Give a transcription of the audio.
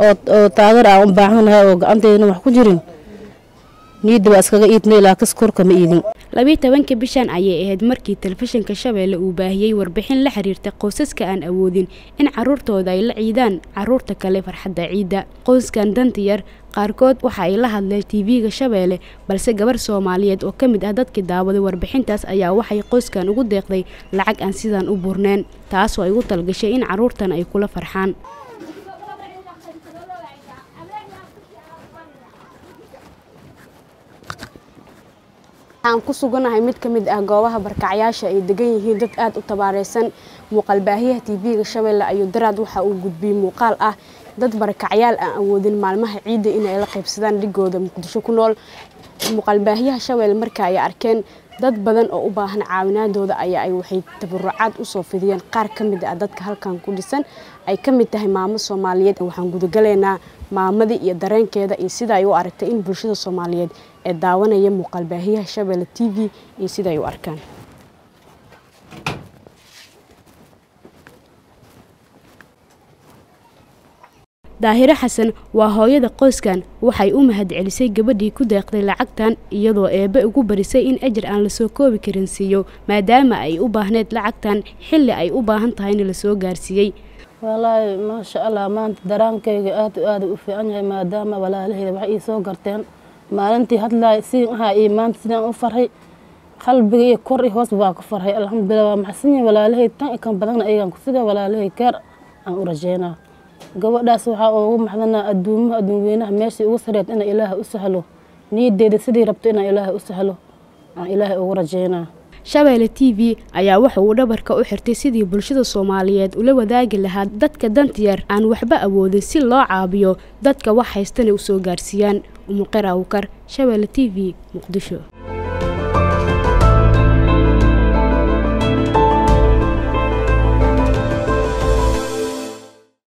oo taageer aan u baahanahay oo gacanteedana wax ku jirin niyadda waa iskaga iidna ilaa kas korka ma iidin labiyi tobanka bishan ayay ahayd markii telefishinka shabeelle uu baahiyey warbixin la xiriirta qoysaska aan awoodin in caruurtooda ay la ciidaan caruurta kale farxadda ciidda qoyskan danta yar qaarkood waxa ay la hadleen tv-ga shabeelle balse gabar soomaaliyeed oo ka mid ah dadkii daawaday warbixintaas ayaa waxay qoyskan ugu deeqday lacag aan sidaan u burneen taasoo ay ugu talgashay in caruurtan ay kula farxaan waxaan ku suganahay mid ka mid ah goobaha barkacyaasha ay degan yihiin dad aada u tabaareysan muuqaalbaahiyaha tv-ga shabeelle ayuu daraad waxa uu gudbiyey muuqaal ah dad barakacyaal aan awoodin maalmaha ciidda inay la qaybsadaan dhigooda muqdisho ku nool muuqaalbaahiyaha shabeelle marka ay arkeen dad badan oo u baahan caawinaadooda ayaa ay waxay tabarucaad usoo fidiyeen qaar ka mid ah dadka halkan ku dhisan ay ka mid tahay maamo soomaaliyeed waxaan gudagalaynaa maamadii iyo dareenkeeda iyo sida ay u aragtay in bulshada soomaaliyeed ee daawanaya muuqaalbaahiyaha shabeelle t v iyo sida ay u arkaan daahiro xasan waa hooyada qoyskan waxay u mahadcelisay gabadhii ku deeqday lacagtan iyadoo eebbe ugu barisay in ajar aan lasoo koobi karin siiyo maadaama ay u baahneyd lacagtan xilli ay u baahan tahayna lasoo gaarsiiyey walaahi maasha allah maanta daraankayga aad aada u fiican yahay maadaama walaalaheyda wax ii soo garteen maalintii hadlaay si ahaa iyo maanta sidaan u farhay qalbiga iyo kor iyo hoos baa ku farhay alxamdulilah waa maxsan yahay walaalahay tan i kan badanna ayagaan ku siga walaalahay gaar aan u rajeynaa gabadhaas waxaa ugu maxdanaa adduumaha adduunweynaha meeshii ugu sareed ina ilaaha u sahlo niyadeeda sidii rabto inaa ilaaha u sahlo aan ilaahay ugu rajeynaa shabeelle t v ayaa waxa uu dhabarka u xirtay sidii bulshada soomaaliyeed ula wadaagi lahaa dadka dantiyar aan waxba awoodin si loo caabiyo dadka wax haystana u soo gaarsiiyaan umuqir awkar shabeelle t v muqdisho